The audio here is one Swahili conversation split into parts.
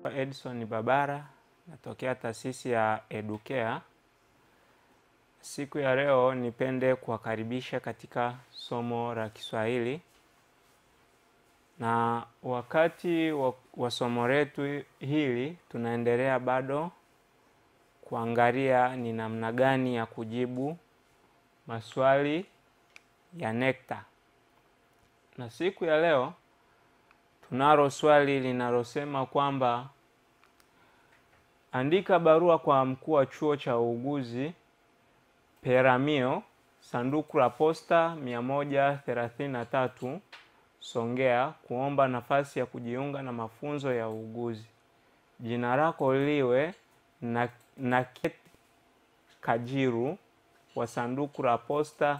Edson Babara natokea taasisi ya Educare. Siku ya leo nipende kuwakaribisha katika somo la Kiswahili, na wakati wa, wa somo letu hili tunaendelea bado kuangalia ni namna gani ya kujibu maswali ya NECTA, na siku ya leo tunalo swali linalosema kwamba andika barua kwa mkuu wa chuo cha uuguzi Peramio, sanduku la posta 133 Songea, kuomba nafasi ya kujiunga na mafunzo ya uuguzi. Jina lako liwe na Naket Kajiru wa sanduku la posta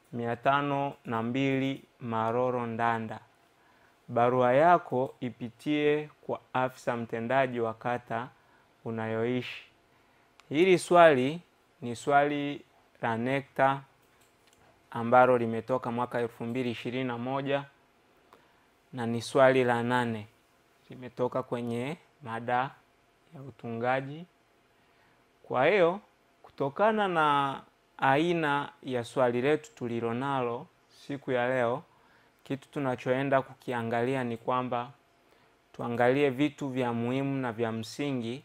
502 Maroro Ndanda. Barua yako ipitie kwa afisa mtendaji wa kata unayoishi. Hili swali ni swali la NECTA ambalo limetoka mwaka elfu mbili ishirini na moja na ni swali la nane, limetoka kwenye mada ya utungaji. Kwa hiyo kutokana na aina ya swali letu tulilonalo siku ya leo, kitu tunachoenda kukiangalia ni kwamba tuangalie vitu vya muhimu na vya msingi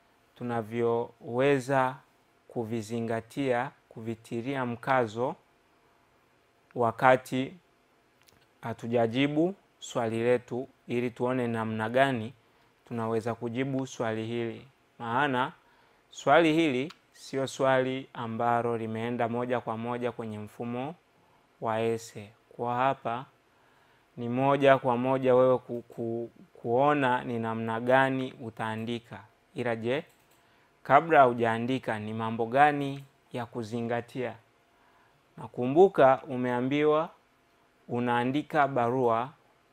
tunavyoweza kuvizingatia, kuvitilia mkazo wakati hatujajibu swali letu, ili tuone namna gani tunaweza kujibu swali hili. Maana swali hili sio swali ambalo limeenda moja kwa moja kwenye mfumo wa ese. Kwa hapa ni moja kwa moja wewe ku, ku, kuona ni namna gani utaandika, ila je, kabla hujaandika ni mambo gani ya kuzingatia? Nakumbuka umeambiwa unaandika barua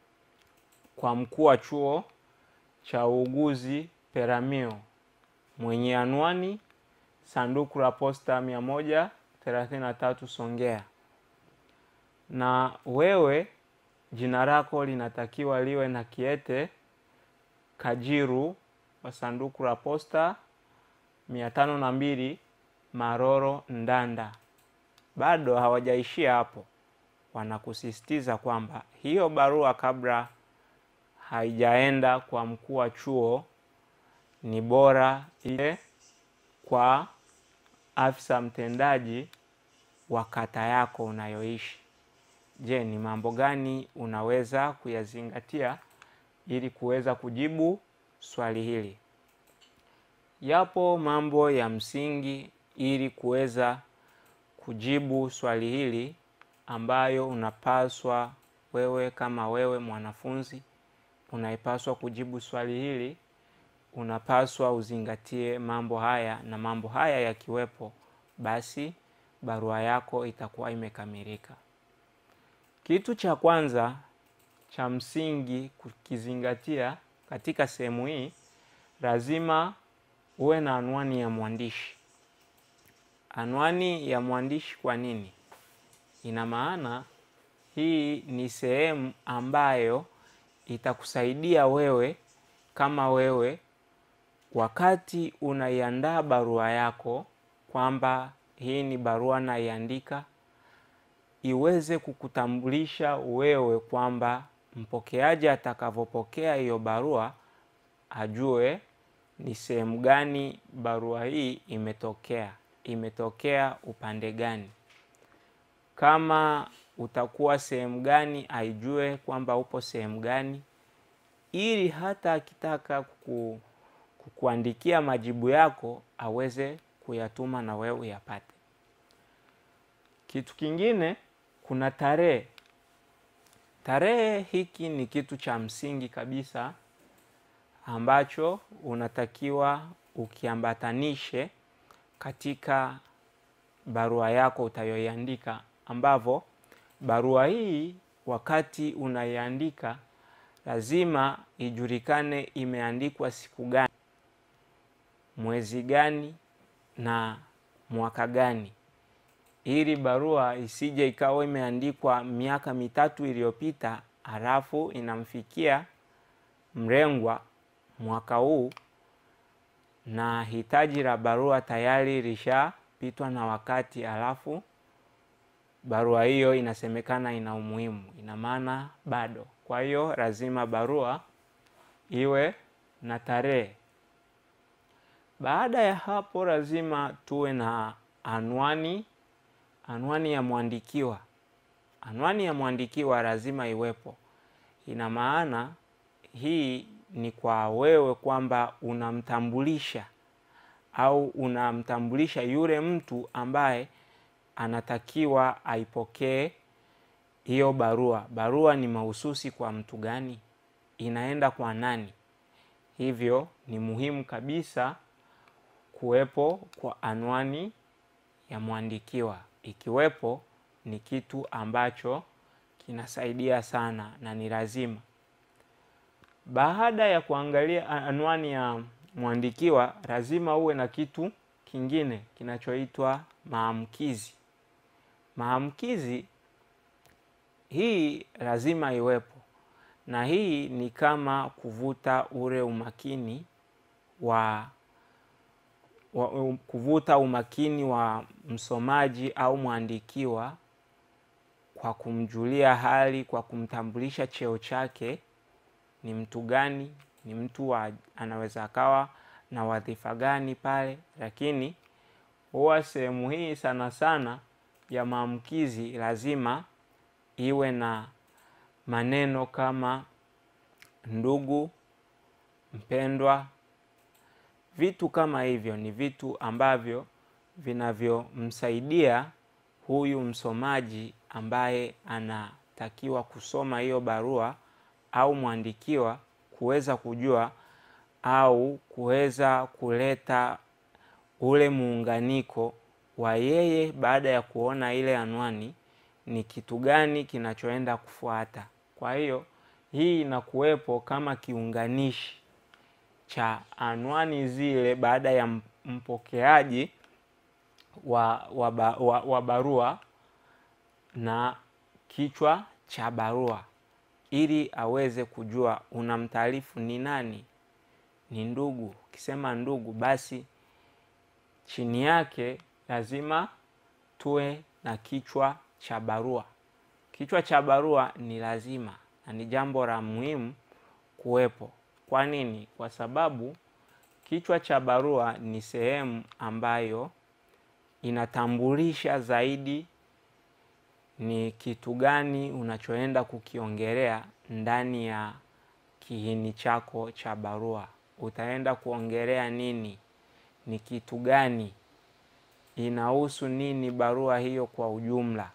kwa mkuu wa chuo cha uuguzi Peramio mwenye anwani sanduku la posta 133 Songea, na wewe jina lako linatakiwa liwe na Kiete Kajiru wa sanduku la posta mia tano na mbili Maroro Ndanda. Bado hawajaishia hapo, wanakusisitiza kwamba hiyo barua kabla haijaenda kwa mkuu wa chuo ni bora ile kwa afisa mtendaji wa kata yako unayoishi. Je, ni mambo gani unaweza kuyazingatia ili kuweza kujibu swali hili? Yapo mambo ya msingi ili kuweza kujibu swali hili ambayo unapaswa wewe kama wewe mwanafunzi unaipaswa kujibu swali hili, unapaswa uzingatie mambo haya, na mambo haya yakiwepo, basi barua yako itakuwa imekamilika. Kitu cha kwanza cha msingi kukizingatia katika sehemu hii, lazima uwe na anwani ya mwandishi. Anwani ya mwandishi kwa nini? Ina maana hii ni sehemu ambayo itakusaidia wewe kama wewe wakati unaiandaa barua yako, kwamba hii ni barua naiandika, iweze kukutambulisha wewe kwamba mpokeaji atakavyopokea hiyo barua ajue ni sehemu gani barua hii imetokea, imetokea upande gani. Kama utakuwa sehemu gani, aijue kwamba upo sehemu gani, ili hata akitaka kuku, kukuandikia majibu yako aweze kuyatuma na wewe uyapate. Kitu kingine, kuna tarehe. Tarehe hiki ni kitu cha msingi kabisa ambacho unatakiwa ukiambatanishe katika barua yako utayoiandika, ambavyo barua hii wakati unaiandika lazima ijulikane imeandikwa siku gani, mwezi gani na mwaka gani, ili barua isije ikawa imeandikwa miaka mitatu iliyopita halafu inamfikia mlengwa mwaka huu na hitaji la barua tayari lishapitwa na wakati, alafu barua hiyo inasemekana ina umuhimu, ina maana bado. Kwa hiyo lazima barua iwe na tarehe. Baada ya hapo, lazima tuwe na anwani, anwani ya mwandikiwa. Anwani ya mwandikiwa lazima iwepo. Ina maana hii ni kwa wewe kwamba unamtambulisha au unamtambulisha yule mtu ambaye anatakiwa aipokee hiyo barua. Barua ni mahususi kwa mtu gani? Inaenda kwa nani? Hivyo ni muhimu kabisa kuwepo kwa anwani ya mwandikiwa. Ikiwepo ni kitu ambacho kinasaidia sana na ni lazima. Baada ya kuangalia anwani ya mwandikiwa, lazima uwe na kitu kingine kinachoitwa maamkizi. Maamkizi hii lazima iwepo, na hii ni kama kuvuta ule umakini wa, wa kuvuta umakini wa msomaji au mwandikiwa kwa kumjulia hali, kwa kumtambulisha cheo chake ni mtu gani, ni mtu wa anaweza akawa na wadhifa gani pale. Lakini huwa sehemu hii sana sana ya maamkizi lazima iwe na maneno kama ndugu, mpendwa. Vitu kama hivyo ni vitu ambavyo vinavyomsaidia huyu msomaji ambaye anatakiwa kusoma hiyo barua au mwandikiwa kuweza kujua au kuweza kuleta ule muunganiko wa yeye baada ya kuona ile anwani ni kitu gani kinachoenda kufuata. Kwa hiyo hii inakuwepo kama kiunganishi cha anwani zile baada ya mpokeaji wa, wa, wa, wa barua na kichwa cha barua ili aweze kujua unamtaarifu ni nani, ni ndugu. Ukisema ndugu, basi chini yake lazima tuwe na kichwa cha barua. Kichwa cha barua ni lazima na ni jambo la muhimu kuwepo. Kwa nini? Kwa sababu kichwa cha barua ni sehemu ambayo inatambulisha zaidi ni kitu gani unachoenda kukiongelea ndani ya kiini chako cha barua. Utaenda kuongelea nini? Ni kitu gani? Inahusu nini barua hiyo kwa ujumla?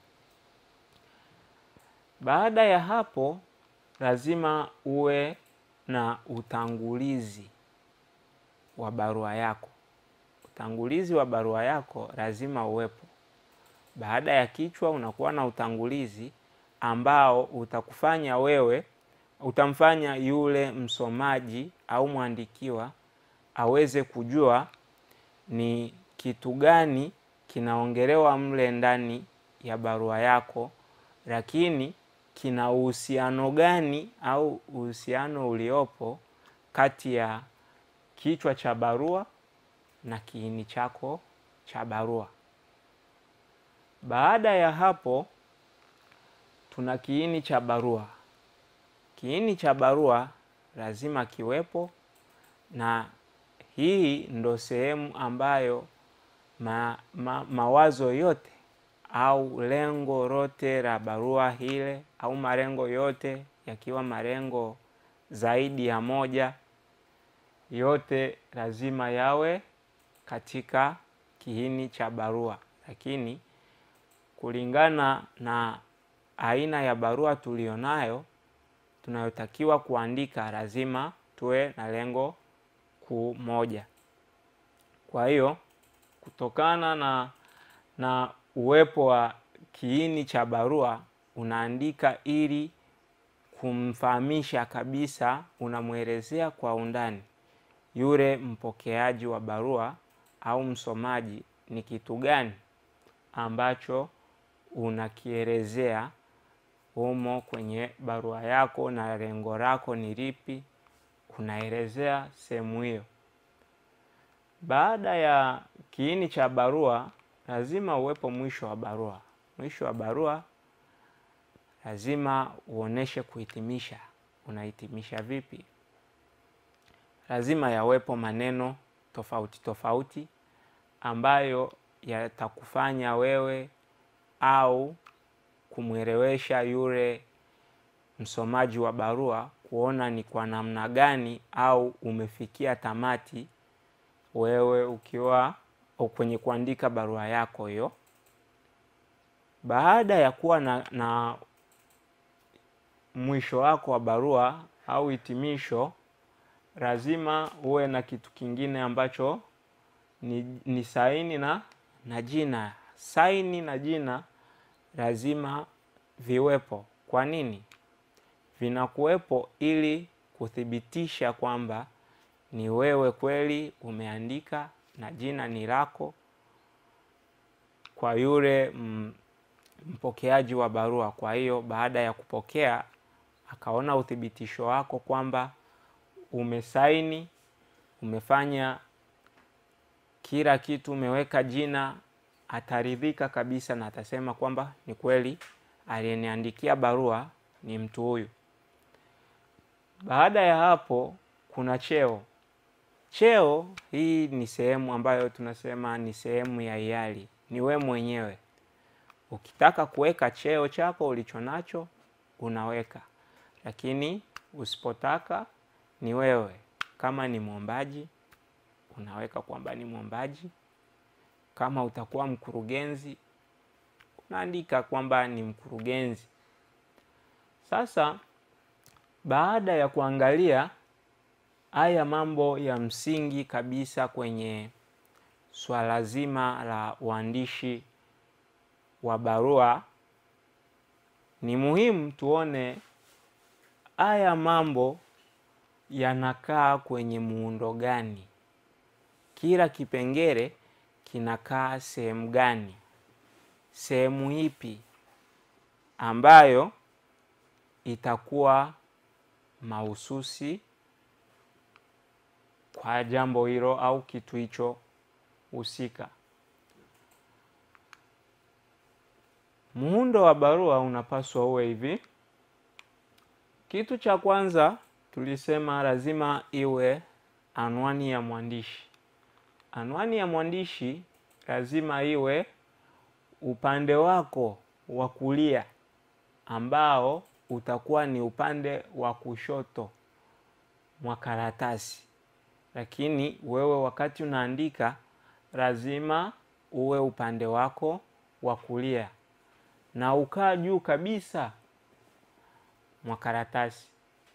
Baada ya hapo, lazima uwe na utangulizi wa barua yako. Utangulizi wa barua yako lazima uwepo. Baada ya kichwa unakuwa na utangulizi ambao utakufanya wewe, utamfanya yule msomaji au mwandikiwa aweze kujua ni kitu gani kinaongelewa mle ndani ya barua yako, lakini kina uhusiano gani au uhusiano uliopo kati ya kichwa cha barua na kiini chako cha barua. Baada ya hapo tuna kiini cha barua. Kiini cha barua lazima kiwepo, na hii ndo sehemu ambayo ma, ma, mawazo yote au lengo lote la barua ile au malengo yote yakiwa malengo zaidi ya moja, yote lazima yawe katika kiini cha barua, lakini kulingana na aina ya barua tulionayo tunayotakiwa kuandika, lazima tuwe na lengo kuu moja. Kwa hiyo kutokana na na uwepo wa kiini cha barua, unaandika ili kumfahamisha kabisa, unamwelezea kwa undani yule mpokeaji wa barua au msomaji ni kitu gani ambacho unakielezea humo kwenye barua yako na lengo lako ni lipi. kunaelezea sehemu hiyo. Baada ya kiini cha barua, lazima uwepo mwisho wa barua. Mwisho wa barua lazima uoneshe kuhitimisha. Unahitimisha vipi? Lazima yawepo maneno tofauti tofauti ambayo yatakufanya wewe au kumwelewesha yule msomaji wa barua kuona ni kwa namna gani au umefikia tamati wewe ukiwa kwenye kuandika barua yako hiyo. Baada ya kuwa na, na mwisho wako wa barua au hitimisho, lazima uwe na kitu kingine ambacho ni, ni saini na, na jina. Saini na jina lazima viwepo. Kwa nini? Vinakuwepo ili kuthibitisha kwamba ni wewe kweli umeandika na jina ni lako kwa yule mpokeaji wa barua. Kwa hiyo baada ya kupokea akaona uthibitisho wako kwamba umesaini, umefanya kila kitu, umeweka jina, ataridhika kabisa na atasema kwamba ni kweli aliyeniandikia barua ni mtu huyu. Baada ya hapo kuna cheo. Cheo hii ni sehemu ambayo tunasema ni sehemu ya hiari, ni we mwenyewe. Ukitaka kuweka cheo chako ulicho nacho unaweka, lakini usipotaka ni wewe. Kama ni mwombaji unaweka kwamba ni mwombaji. Kama utakuwa mkurugenzi unaandika kwamba ni mkurugenzi. Sasa baada ya kuangalia haya mambo ya msingi kabisa kwenye swala zima la uandishi wa barua, ni muhimu tuone haya mambo yanakaa kwenye muundo gani, kila kipengele kinakaa sehemu gani, sehemu ipi ambayo itakuwa mahususi kwa jambo hilo au kitu hicho husika. Muundo wa barua unapaswa uwe hivi. Kitu cha kwanza tulisema lazima iwe anwani ya mwandishi. Anwani ya mwandishi lazima iwe upande wako wa kulia ambao utakuwa ni upande wa kushoto mwa karatasi, lakini wewe wakati unaandika lazima uwe upande wako wa kulia na ukaa juu kabisa mwa karatasi,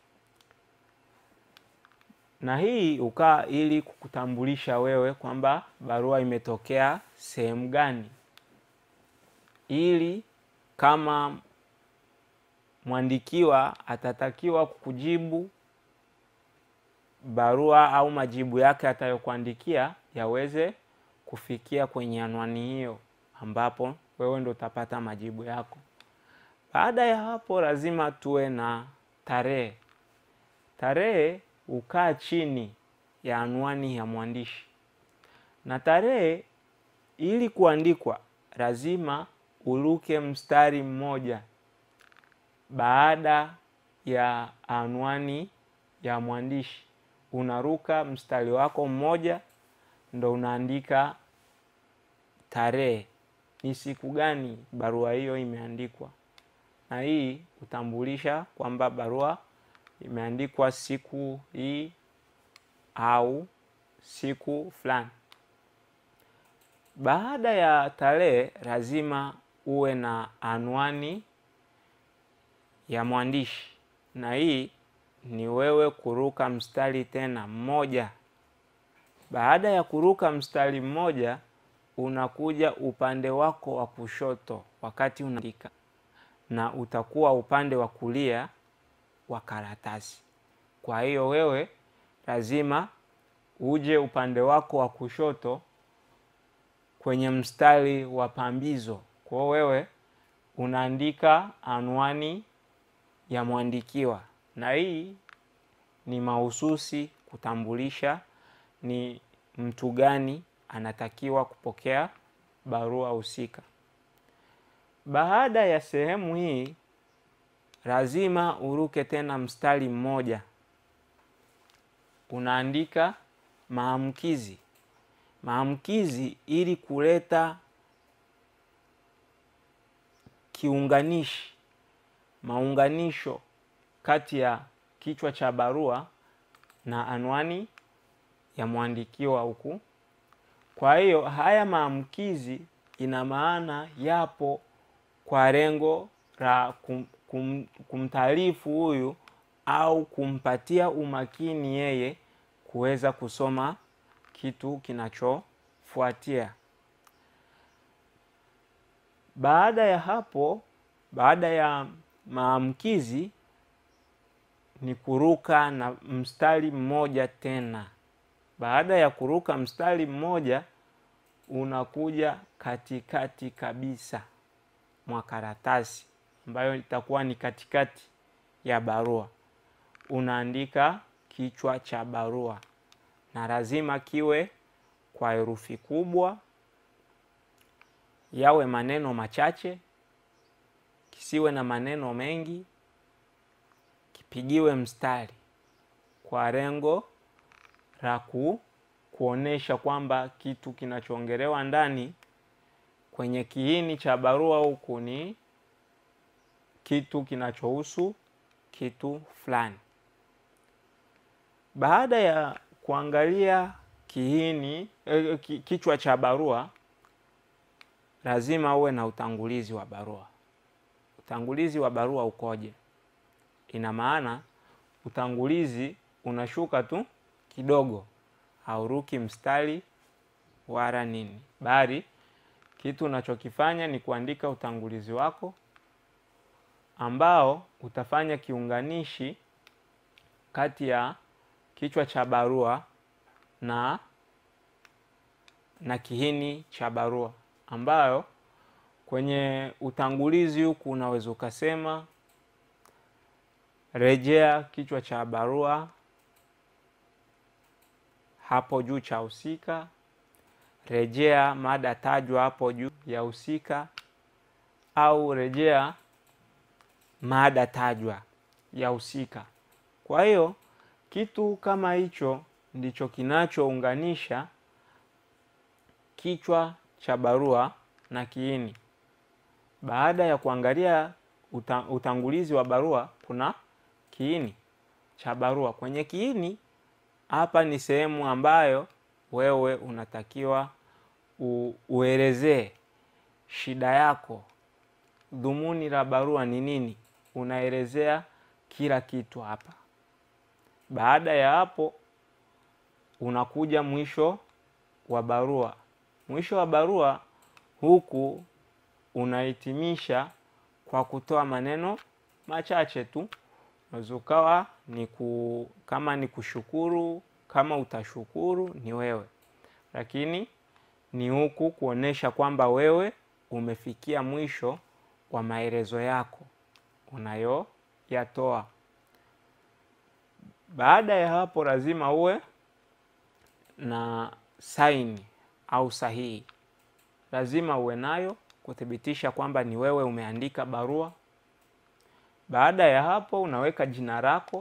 na hii ukaa ili kukutambulisha wewe kwamba barua imetokea sehemu gani, ili kama mwandikiwa atatakiwa kukujibu barua au majibu yake atayokuandikia yaweze kufikia kwenye anwani hiyo ambapo wewe ndo utapata majibu yako. Baada ya hapo, lazima tuwe na tarehe. Tarehe hukaa chini ya anwani ya mwandishi, na tarehe ili kuandikwa lazima uruke mstari mmoja baada ya anwani ya mwandishi. Unaruka mstari wako mmoja, ndo unaandika tarehe, ni siku gani barua hiyo imeandikwa, na hii hutambulisha kwamba barua imeandikwa siku hii au siku fulani. Baada ya tarehe, lazima uwe na anwani ya mwandishi, na hii ni wewe kuruka mstari tena mmoja. Baada ya kuruka mstari mmoja, unakuja upande wako wa kushoto wakati unaandika, na utakuwa upande wa kulia wa karatasi. Kwa hiyo wewe lazima uje upande wako wa kushoto kwenye mstari wa pambizo. Kwa hiyo wewe unaandika anwani ya mwandikiwa, na hii ni mahususi kutambulisha ni mtu gani anatakiwa kupokea barua husika. Baada ya sehemu hii, lazima uruke tena mstari mmoja, unaandika maamkizi. Maamkizi ili kuleta kiunganishi, maunganisho kati ya kichwa cha barua na anwani ya mwandikiwa huku. Kwa hiyo haya maamkizi ina maana yapo kwa lengo la kum, kum, kumtaarifu huyu au kumpatia umakini yeye kuweza kusoma kitu kinachofuatia. Baada ya hapo, baada ya maamkizi ni kuruka na mstari mmoja tena. Baada ya kuruka mstari mmoja, unakuja katikati kabisa mwa karatasi ambayo itakuwa ni katikati ya barua. Unaandika kichwa cha barua, na lazima kiwe kwa herufi kubwa, yawe maneno machache, kisiwe na maneno mengi, kipigiwe mstari kwa lengo la ku kuonesha kwamba kitu kinachoongelewa ndani kwenye kiini cha barua huku ni kitu kinachohusu kitu fulani. Baada ya kuangalia kiini eh, kichwa cha barua, lazima uwe na utangulizi wa barua. Utangulizi wa barua ukoje? Ina maana utangulizi unashuka tu kidogo, hauruki mstari wala nini, bali kitu unachokifanya ni kuandika utangulizi wako ambao utafanya kiunganishi kati ya kichwa cha barua na na kiini cha barua, ambayo kwenye utangulizi huku unaweza ukasema rejea kichwa cha barua hapo juu cha husika, rejea mada tajwa hapo juu ya husika, au rejea mada tajwa ya husika. Kwa hiyo kitu kama hicho ndicho kinachounganisha kichwa cha barua na kiini. Baada ya kuangalia uta, utangulizi wa barua, kuna kiini cha barua. Kwenye kiini hapa ni sehemu ambayo wewe unatakiwa u, uelezee shida yako, dhumuni la barua ni nini. Unaelezea kila kitu hapa. Baada ya hapo, unakuja mwisho wa barua. Mwisho wa barua huku unahitimisha kwa kutoa maneno machache tu, unaweza ukawa ni ku, kama ni kushukuru, kama utashukuru ni wewe, lakini ni huku kuonesha kwamba wewe umefikia mwisho wa maelezo yako unayoyatoa. Baada ya hapo, lazima uwe na saini au sahihi, lazima uwe nayo kuthibitisha kwamba ni wewe umeandika barua. Baada ya hapo, unaweka jina lako.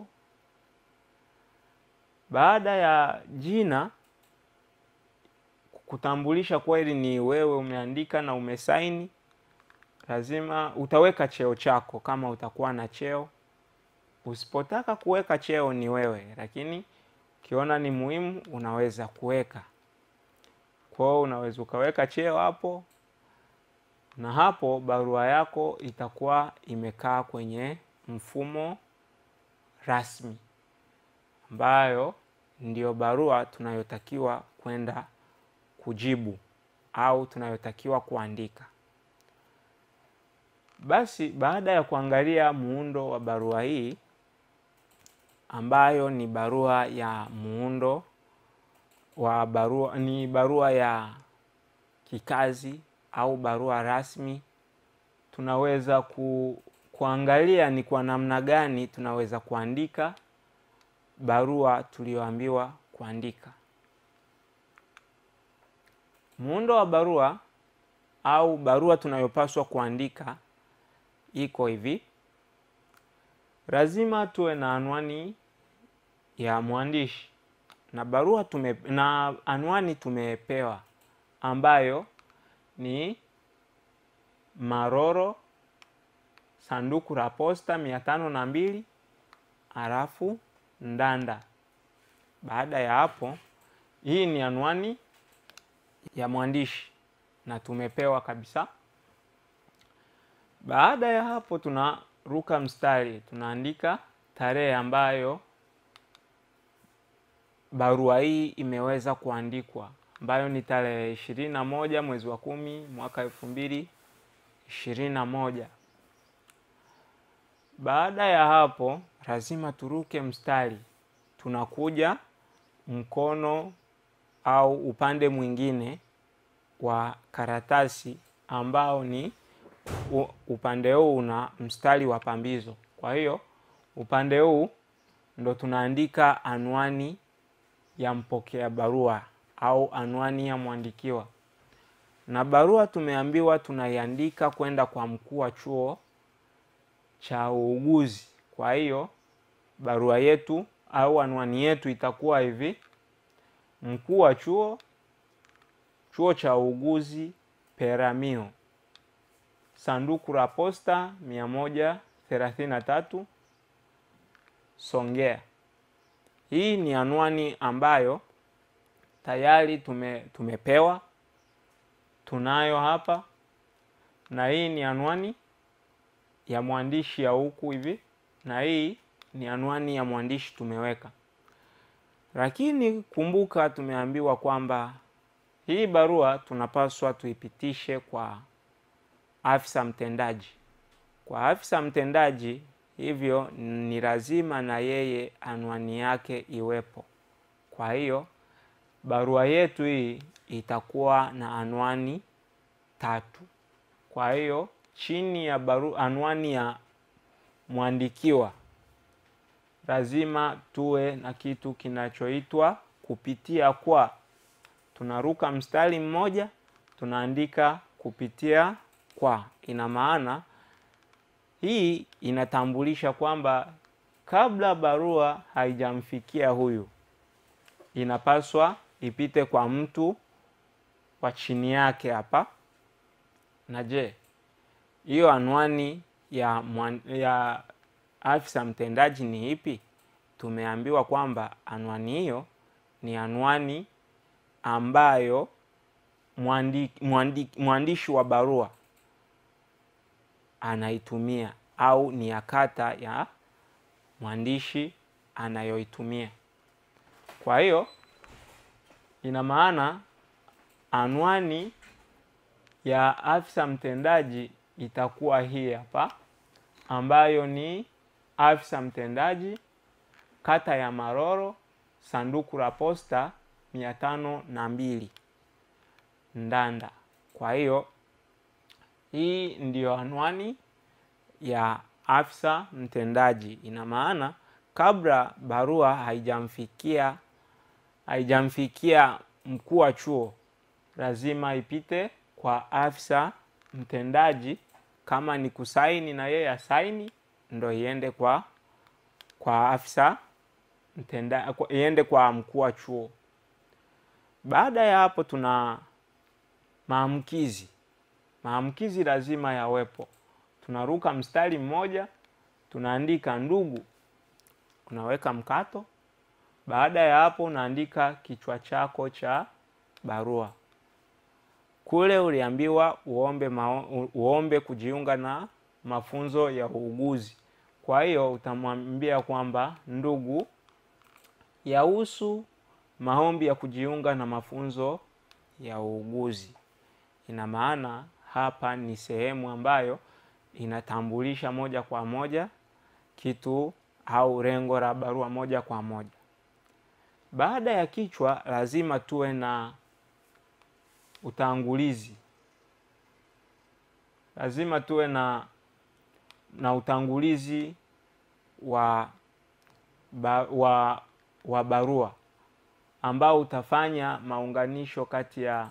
Baada ya jina kutambulisha kweli ni wewe umeandika na umesaini, lazima utaweka cheo chako kama utakuwa na cheo. Usipotaka kuweka cheo ni wewe, lakini ukiona ni muhimu unaweza kuweka. Kwa hiyo unaweza ukaweka cheo hapo, na hapo barua yako itakuwa imekaa kwenye mfumo rasmi, ambayo ndiyo barua tunayotakiwa kwenda kujibu au tunayotakiwa kuandika. Basi baada ya kuangalia muundo wa barua hii ambayo ni barua ya muundo wa barua, ni barua ya kikazi au barua rasmi, tunaweza ku, kuangalia ni kwa namna gani tunaweza kuandika barua tuliyoambiwa kuandika. Muundo wa barua au barua tunayopaswa kuandika iko hivi. Lazima tuwe na anwani ya mwandishi na barua tume, na anwani tumepewa ambayo ni Maroro, sanduku la posta mia tano na mbili halafu Ndanda. Baada ya hapo, hii ni anwani ya mwandishi na tumepewa kabisa. Baada ya hapo, tunaruka mstari, tunaandika tarehe ambayo barua hii imeweza kuandikwa ambayo ni tarehe ishirini na moja mwezi wa kumi mwaka elfu mbili ishirini na moja. Baada ya hapo lazima turuke mstari, tunakuja mkono au upande mwingine wa karatasi ambao ni upande huu una mstari wa pambizo. Kwa hiyo upande huu ndo tunaandika anwani ya mpokea barua au anwani ya mwandikiwa, na barua tumeambiwa tunaiandika kwenda kwa mkuu wa chuo cha uuguzi. Kwa hiyo barua yetu au anwani yetu itakuwa hivi: mkuu wa chuo, chuo cha uuguzi Peramiho, sanduku la posta mia moja thelathini na tatu Songea. Hii ni anwani ambayo tayari tume, tumepewa tunayo hapa, na hii ni anwani ya mwandishi ya huku hivi, na hii ni anwani ya mwandishi tumeweka. Lakini kumbuka, tumeambiwa kwamba hii barua tunapaswa tuipitishe kwa afisa mtendaji, kwa afisa mtendaji hivyo ni lazima na yeye anwani yake iwepo. Kwa hiyo barua yetu hii itakuwa na anwani tatu. Kwa hiyo chini ya barua, anwani ya mwandikiwa lazima tuwe na kitu kinachoitwa kupitia kwa. Tunaruka mstari mmoja, tunaandika kupitia kwa. Ina maana hii inatambulisha kwamba kabla barua haijamfikia huyu, inapaswa ipite kwa mtu wa chini yake hapa. Na je, hiyo anwani ya, mwan, ya afisa mtendaji ni ipi? Tumeambiwa kwamba anwani hiyo ni anwani ambayo mwandi, mwandi, mwandishi wa barua anaitumia au ni ya kata ya mwandishi anayoitumia. Kwa hiyo ina maana anwani ya afisa mtendaji itakuwa hii hapa, ambayo ni afisa mtendaji kata ya Maroro, sanduku la posta mia tano na mbili Ndanda. Kwa hiyo hii ndiyo anwani ya afisa mtendaji. Ina maana kabla barua haijamfikia haijamfikia mkuu wa chuo, lazima ipite kwa afisa mtendaji. Kama ni kusaini, na yeye asaini, ndo iende kwa kwa afisa mtendaji, iende kwa mkuu wa chuo. Baada ya hapo, tuna maamkizi maamkizi lazima yawepo. Tunaruka mstari mmoja, tunaandika ndugu, unaweka mkato. Baada ya hapo, unaandika kichwa chako cha barua. Kule uliambiwa uombe mao, uombe kujiunga na mafunzo ya uuguzi. Kwa hiyo utamwambia kwamba ndugu, yahusu maombi ya kujiunga na mafunzo ya uuguzi. Ina maana hapa ni sehemu ambayo inatambulisha moja kwa moja kitu au lengo la barua moja kwa moja. Baada ya kichwa, lazima tuwe na utangulizi. Lazima tuwe na na utangulizi wa ba, wa wa barua ambao utafanya maunganisho kati ya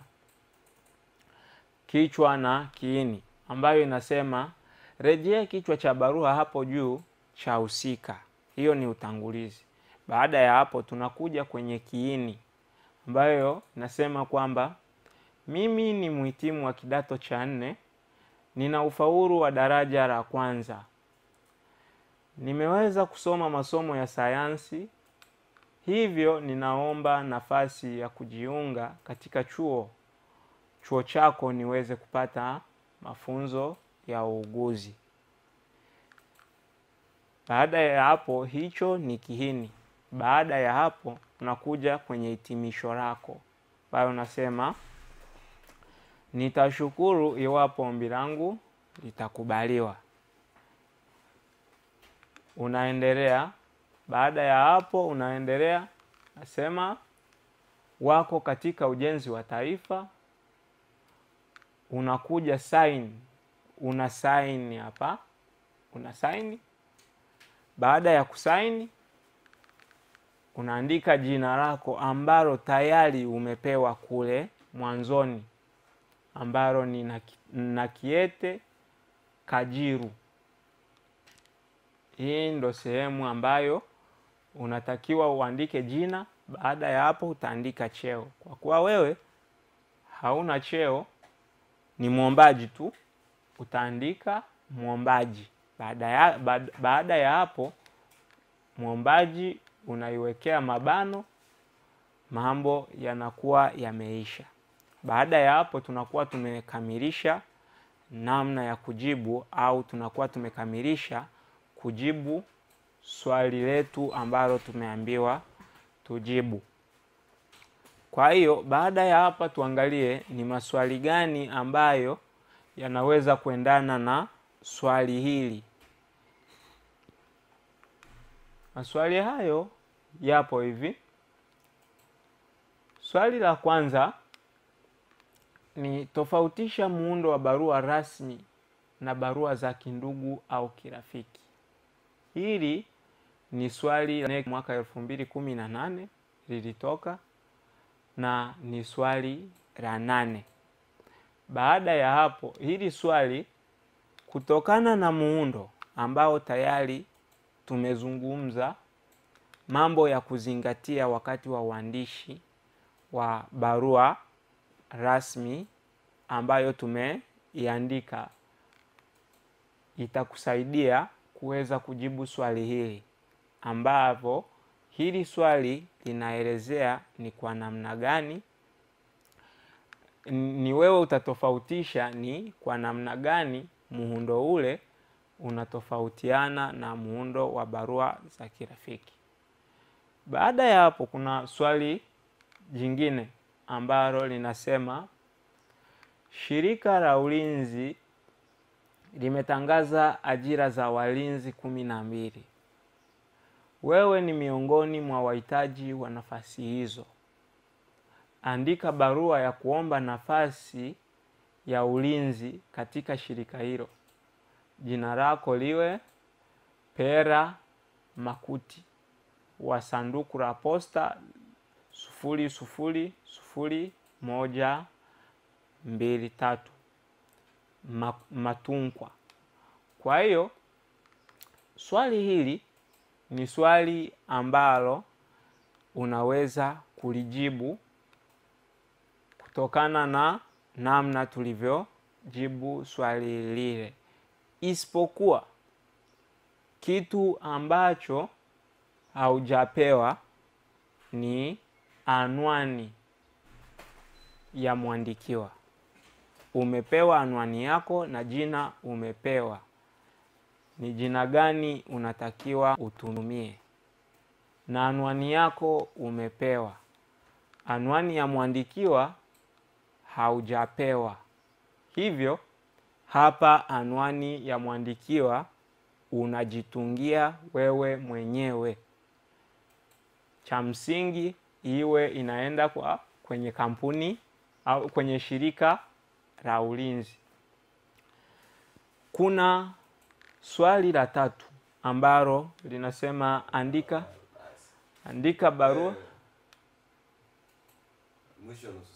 kichwa na kiini, ambayo inasema rejea kichwa cha barua hapo juu cha husika. Hiyo ni utangulizi. Baada ya hapo, tunakuja kwenye kiini ambayo inasema kwamba mimi ni mhitimu wa kidato cha nne, nina ufaulu wa daraja la kwanza, nimeweza kusoma masomo ya sayansi, hivyo ninaomba nafasi ya kujiunga katika chuo chuo chako niweze kupata mafunzo ya uuguzi. Baada ya hapo, hicho ni kiini. Baada ya hapo, unakuja kwenye hitimisho lako ambayo unasema nitashukuru iwapo ombi langu litakubaliwa. Unaendelea. Baada ya hapo, unaendelea nasema wako katika ujenzi wa taifa. Unakuja sign, una sign hapa, una sign. Baada ya kusaini, unaandika jina lako ambalo tayari umepewa kule mwanzoni ambalo ni Nakiete Kajiru. Hii ndo sehemu ambayo unatakiwa uandike jina. Baada ya hapo, utaandika cheo. Kwa kuwa wewe hauna cheo, ni mwombaji tu, utaandika mwombaji. Baada ya, baada ya hapo, mwombaji unaiwekea mabano, mambo yanakuwa yameisha. Baada ya hapo tunakuwa tumekamilisha namna ya kujibu au tunakuwa tumekamilisha kujibu swali letu ambalo tumeambiwa tujibu. Kwa hiyo baada ya hapa tuangalie ni maswali gani ambayo yanaweza kuendana na swali hili. Maswali hayo yapo hivi. Swali la kwanza ni tofautisha muundo wa barua rasmi na barua za kindugu au kirafiki. Hili ni swali la mwaka elfu mbili kumi na nane lilitoka na ni swali la nane. Baada ya hapo, hili swali kutokana na muundo ambao tayari tumezungumza mambo ya kuzingatia wakati wa uandishi wa barua rasmi ambayo tumeiandika, itakusaidia kuweza kujibu swali hili, ambavyo hili swali linaelezea ni kwa namna gani, ni wewe utatofautisha ni kwa namna gani muundo ule unatofautiana na muundo wa barua za kirafiki. Baada ya hapo, kuna swali jingine ambalo linasema shirika la ulinzi limetangaza ajira za walinzi kumi na mbili. Wewe ni miongoni mwa wahitaji wa nafasi hizo. Andika barua ya kuomba nafasi ya ulinzi katika shirika hilo. Jina lako liwe Pera Makuti wa sanduku la posta sufuri sufuri sufuri moja mbili tatu Matunkwa. Kwa hiyo swali hili ni swali ambalo unaweza kulijibu kutokana na namna tulivyojibu swali lile, isipokuwa kitu ambacho haujapewa ni anwani ya mwandikiwa. Umepewa anwani yako na jina umepewa, ni jina gani unatakiwa utumie, na anwani yako umepewa. Anwani ya mwandikiwa haujapewa, hivyo hapa anwani ya mwandikiwa unajitungia wewe mwenyewe. Cha msingi iwe inaenda kwa kwenye kampuni au kwenye shirika la ulinzi. Kuna swali la tatu ambalo linasema andika andika barua Eh, mwisho wa nusu